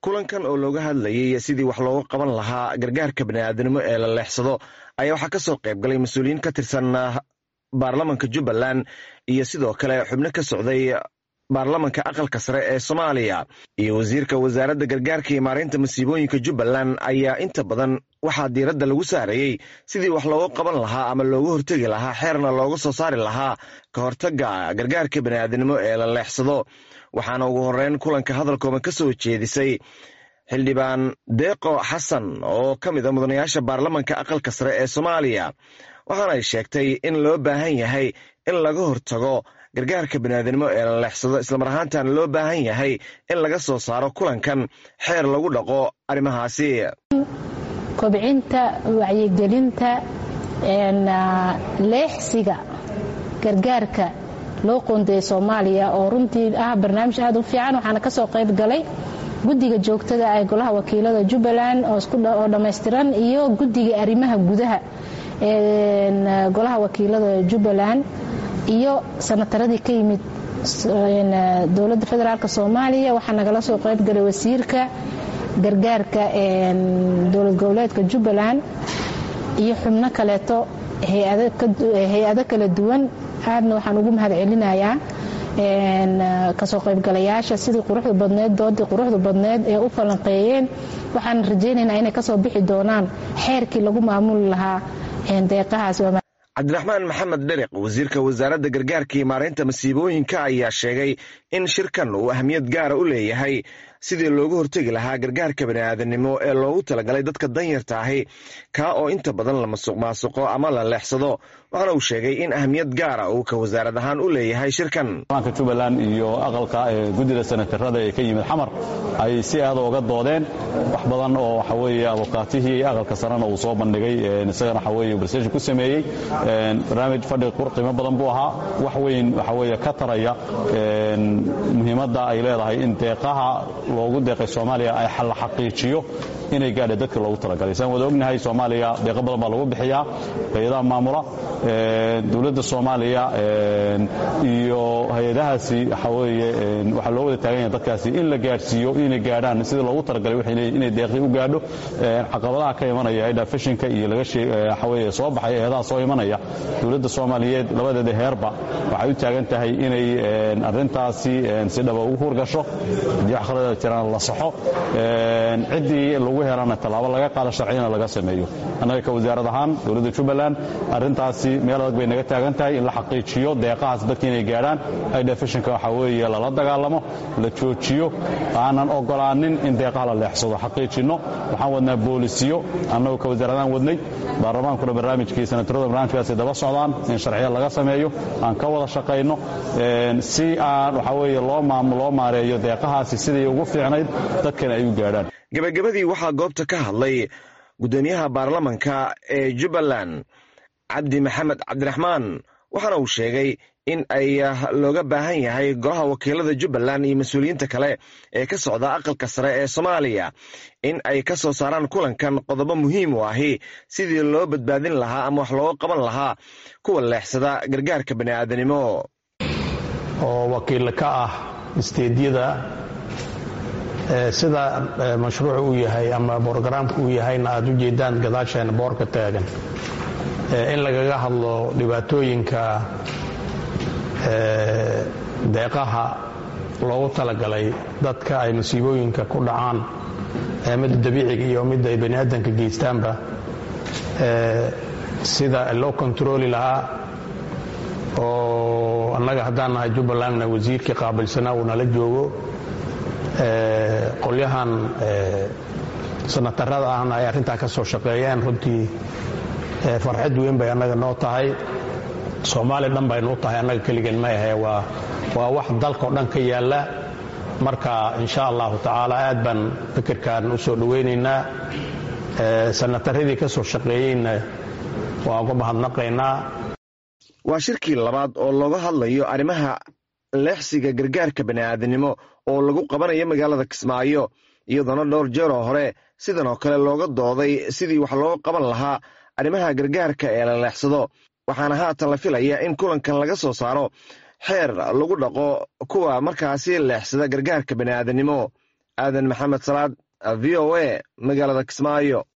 kulankan oo looga hadlayay sidii wax looga qaban lahaa gargaarka bani'aadanimo ee la leexsado ayaa waxaa ka soo qayb galay mas-uuliyiin ka tirsan baarlamanka jubbaland iyo sidoo kale xubno ka socday baarlamanka aqalka sare ee soomaaliya iyo wasiirka wasaaradda gargaarka iyo maareynta masiibooyinka jubbaland ayaa inta badan waxaa diiradda lagu saarayey sidii wax looga qaban lahaa ama looga hortegi lahaa xeerna looga soo saari lahaa ka hortagga gargaarka bani'aadanimo ee la leexsado waxaana ugu horreyn kulanka hadalkooban ka soo jeedisay xildhibaan deeqo xasan oo ka mid a mudanayaasha baarlamanka aqalka sare ee soomaaliya waxaana ay sheegtay in loo baahan yahay in laga hortago gargaarka baniaadanimo ee la leexsado islamar ahaantana loo baahan yahay in laga soo saaro kulankan xeer lagu dhaqo arrimahaasi kobcinta wacyigelinta leexsiga gargaarka loo qoondeeyay soomaaliya oo runtii ah barnaamij aad u fiican waxaana ka soo qayb galay guddiga joogtada ee golaha wakiilada jubbaland oo dhammaystiran iyo guddiga arrimaha gudaha ee golaha wakiilada jubbaland iyo sanataradii ka yimid dowladda federaalk soomaaliya waxaa nagala soo qayb galay wasiirka gargaarka dowlad goboleedka jubbaland iyo xubno kaleeto hay-ado kala duwan aadna waxaan ugu mahad celinayaa kasoo qaybgalayaasha sidii quruxda badneed doodii quruxda badneed ee u falanqeeyeen waxaan rajaynaynaa inay kasoo bixi doonaan xeerkii lagu maamuli lahaa deeqahaas cabdiraxmaan maxamed dheriq wasiirka wasaaradda gargaarka iyo maareynta masiibooyinka ayaa sheegay in shirkan uu ahmiyad gaara u leeyahay sidii loogu hortegi lahaa gargaarka bani'aadanimo ee loogu talagalay dadka danyarta ahi kaa oo inta badan la masuq maasuqo ama la leexsado waxaana uu sheegay in ahmiyad gaara uu ka wasaarad ahaan u leeyahay shirkan baanka jubbaland iyo aqalka guddida sanatarada ee ka yimid xamar ay si aad ooga doodeen wax badan oo waxa weeye abukaatihii aqalka sarena uu soo bandhigay isagana waxa weeye barseshin ku sameeyey barnaamij fadhi qiimo badan buu ahaa wax weyn waxa weeye ka taraya muhiimadda ay leedahay in deeqaha loogu deeqay soomaaliya ay la xaqiijiyo inay gaadha dadka loogu talagalay saan wada ognahay soomaaliya deeqo badan baa lagu bixiyaa hay-adaha maamula dowladda soomaaliya iyo hay-adahaasi waxa weeye waxaa loo wada taagan yahay dadkaasi in la gaadhsiiyo inay gaadhaan sidii loogu talagalay inay deeqii u gaadho caqabadaha ka imanaya hay-adha fashinka iyo laga waxa weeye soo baxay eedaha soo imanaya dowladda soomaaliyeed labadeeda heerba waxay u taagan tahay inay arrintaasi si dhaba ugu hurgasho haddii wax khalada jiraan la saxo ciddii lagu helana tallaabo laga qaado sharciyana laga sameeyo annaga ka wasaarad ahaan dowladda jubbaland arrintaasi meel adag bay naga taagan tahay in la xaqiijiyo deeqahaas dadka inay gaadhaan aidha fashinka waxaa weeye lala dagaalamo la joojiyo aanan ogolaanin in deeqaha la leexsado xaqiijinno waxaan wadnaa boolisiyo annagu ka wasaaradahaan wadnay baarlamaankuna barnaamijkii sanatarada barnaamijkaasi daba socdaan in sharciya laga sameeyo aan ka wada shaqayno si aan waxaa weeye loo loo maareeyo deeqahaasi siday ugu fiicnayd dadkana ay u gaadhaan gebagabadii waxaa goobta ka hadlay guddoomiyaha baarlamanka ee jubbaland cabdi maxamed cabdiraxmaan waxaana uu sheegay in ay looga baahan yahay golaha wakiilada jubbaland iyo mas-uuliyiinta kale ee ka socda aqalka sare ee soomaaliya in ay ka soo saaraan kulankan qodobo muhiim u ahi sidii loo badbaadin lahaa ama wax looga qaban lahaa kuwa leexsada gargaarka bani'aadanimo oo wakiil ka ah isteedyada sida mashruucu uu yahay ama brogaraamka uu yahayna aad u jeedaan gadaasheena boorka taagan in lagaga hadlo dhibaatooyinka deeqaha loogu talagalay dadka ay masiibooyinka ku dhacaan midda dabiiciga iyo midda ay bani aadanka geystaanba sida loo kontarooli lahaa oo annaga haddaan nahay jubbalandna wasiirkii qaabilsanaa uu nala joogo qolyahan sanatarada ahna ay arrintaa ka soo shaqeeyeen runtii farxad weyn bay annaga noo tahay soomaali dhan baynu u tahay annaga keligeen ma ahe waa waa wax dalkao dhan ka yaalla marka insha allahu tacaala aad baan fikirkan u soo dhowaynaynaa sanataradii ka soo shaqeeyeyna waa uga mahadnaqaynaa waa shirkii labaad oo looga hadlayo arrimaha leexsiga gargaarka bani'aadanimo oo lagu qabanayo magaalada kismaayo iyadoona dhowr jeeroo hore sidan oo kale looga dooday sidii wax looga qaban lahaa arrimaha gargaarka ee la leexsado waxaana haatan la filaya in kulankan laga soo saaro xeer lagu dhaqo kuwa markaasi leexsada gargaarka bani'aadanimo aadan maxamed salaad v o a magaalada kismaayo